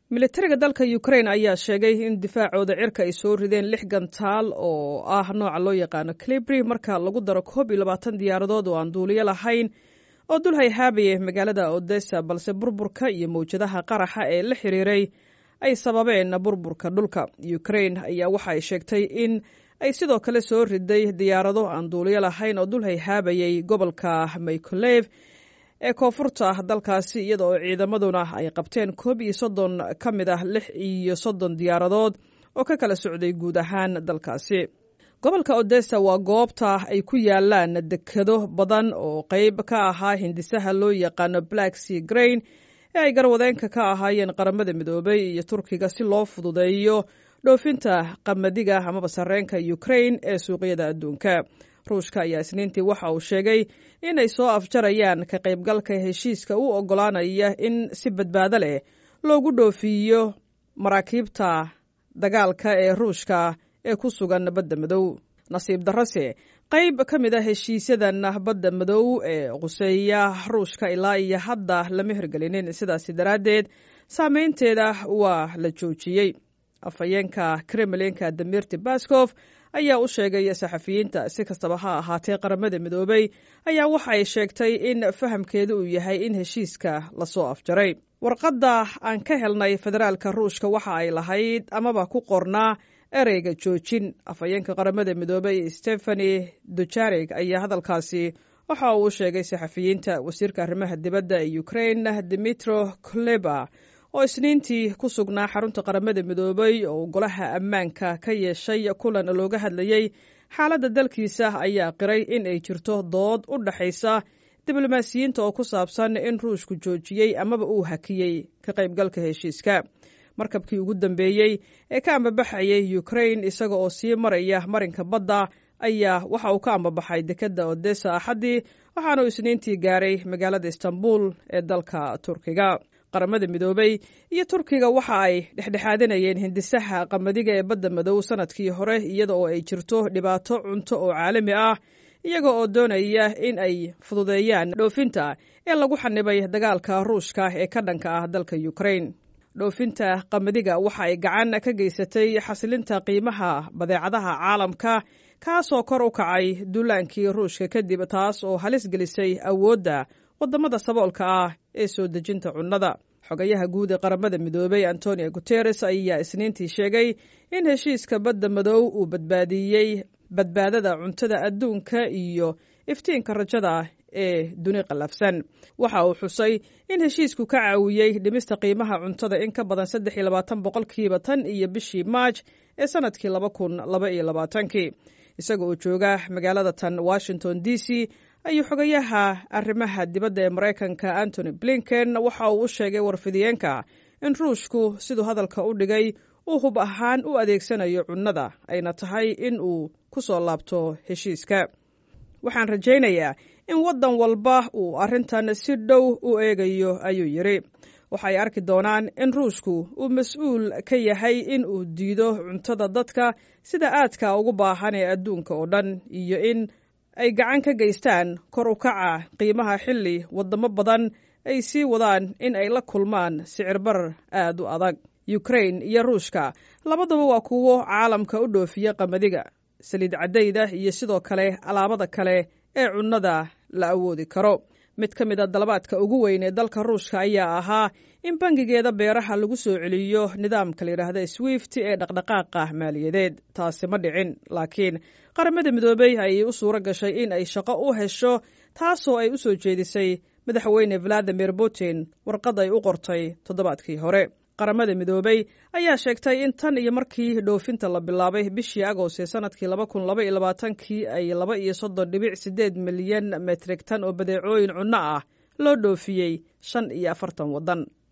militariga dalka ukrain ayaa sheegay in difaacooda cirka ay soo rideen lix gantaal oo ah nooca loo yaqaano calibri marka lagu daro koob iyo labaatan diyaaradood oo aan duuliyo lahayn oo dul hayhaabaya magaalada odessa balse burburka iyo mawjadaha qaraxa ee la xiriiray ay sababeen burburka dhulka ukrain ayaa waxa ay sheegtay in ay sidoo kale soo riday diyaarado aan duuliyo lahayn oo dul hayhaabayay gobolka maykolev ee koonfurta dalkaasi iyada oo ciidamaduna ay qabteen koob iyo soddon ka mid ah lix iyo soddon diyaaradood oo ka kala socday guud ahaan dalkaasi gobolka odessa waa goobta ay ku yaalaan dekado badan oo qayb ka ahaa hindisaha loo yaqaano black sea grain ee ay garwadeenka ka ahaayeen qaramada midoobay iyo turkiga si loo fududeeyo dhoofinta qamadiga amaba sarreenka ukrain ee suuqyada adduunka ruushka ayaa isniintii waxa uu sheegay inay soo afjarayaan ka qaybgalka heshiiska u oggolaanaya in si badbaado leh loogu dhoofiyo maraakiibta dagaalka ee ruushka ee ku sugan badda madow nasiib darrose qayb ka mid a heshiisyadan badda madow ee quseeya ruushka ilaa iyo hadda lama hirgelinin sidaasi daraaddeed saameynteeda waa la joojiyey afhayeenka kremlinka damirti baskof ayaa u sheegay saxafiyiinta si kastaba ha ahaatee qaramada midoobay ayaa waxa ay sheegtay in fahamkeedu uu yahay in heshiiska lasoo afjaray warqadda aan ka helnay federaalka ruushka waxa ay lahayd amaba ku qornaa ereyga joojin afhayeenka qaramada midoobay stefani dujarig ayaa hadalkaasi waxa uu u sheegay saxafiyiinta wasiirka arrimaha dibadda ee ukrain dimitro kuleba oo isniintii ku sugnaa xarunta qaramada midoobay oo golaha ammaanka ka yeeshay kulan looga hadlayey xaaladda dalkiisa ayaa qiray in ay jirto dood u dhaxaysa diblomaasiyiinta oo ku saabsan in ruushku joojiyey amaba uu hakiyey ka qaybgalka heshiiska markabkii ugu dambeeyey ee ka ambabaxayay ukrain isaga oo sii maraya marinka badda ayaa waxa uu ka ambabaxay dekedda odessa axaddii waxaanuu isniintii gaaray magaalada istanbul ee dalka turkiga qaramada midoobay iyo turkiga waxa ay dhexdhexaadinayeen hindisaha qamadiga ee badda madow sanadkii hore iyada oo ay jirto dhibaato cunto oo caalami ah iyaga oo doonaya in ay fududeeyaan dhoofinta ee lagu xanibay dagaalka ruushka ee ka dhanka ah dalka ukrain dhoofinta qamadiga waxa ay gacan ka geysatay xasilinta qiimaha badeecadaha caalamka kaasoo kor u kacay duulaankii ruushka kadib taas oo halis gelisay awoodda waddamada saboolka ah ee soo dejinta cunnada xogayaha guud ee qaramada midoobay antonio guteres ayaa isniintii sheegay in heshiiska badda madow uu badbaadiyey badbaadada cuntada adduunka iyo iftiinka rajada ee duni qallafsan waxa uu xusay in heshiisku ka caawiyey dhimista qiimaha cuntada in ka badan saddex iyo labaatan boqolkiiba tan iyo bishii maaj ee sanadkii laba kun laba iyo labaatankii isaga oo jooga magaalada tan washington d c ayuu xogayaha arrimaha dibadda ee maraykanka antony blinken waxa uu u sheegay warfidiyeenka in ruushku siduu hadalka u dhigay uu hub ahaan u adeegsanayo cunnada ayna tahay in uu ku soo laabto heshiiska waxaan rajaynayaa in waddan walba uu arrintan si dhow u eegayo ayuu yidhi waxay arki doonaan in ruushku uu mas-uul ka yahay in uu diido cuntada dadka sida aadka ugu baahan ee adduunka oo dhan iyo in ay gacan ka geystaan kor u kaca qiimaha xilli waddamo badan ay sii wadaan in ay la kulmaan sicir barar aad u adag ukrain iyo ruushka labaduba waa kuwo caalamka u dhoofiya qamadiga saliid caddayda iyo sidoo kale alaabada kale ee cunnada la awoodi karo mid ka mid a dalabaadka ugu weyn ee dalka ruushka ayaa ahaa in bangigeeda beeraha lagu soo celiyo nidaamka la yidhaahda swift ee dhaqdhaqaaqa maaliyadeed taasi ma dhicin laakiin qaramada midoobey ayay u suuro gashay in ay shaqo u hesho taasoo ay u soo jeedisay madaxweyne valadimir putin warqad ay u qortay toddobaadkii hore qaramada midoobey ayaa sheegtay in tan iyo markii dhoofinta la bilaabay bishii agost ee sanadkii laba kun laba iyo labaatankii ay laba iyo soddon dhibic siddeed milyan metrik tan oo badeecooyin cunno ah loo dhoofiyey shan iyo afartan waddan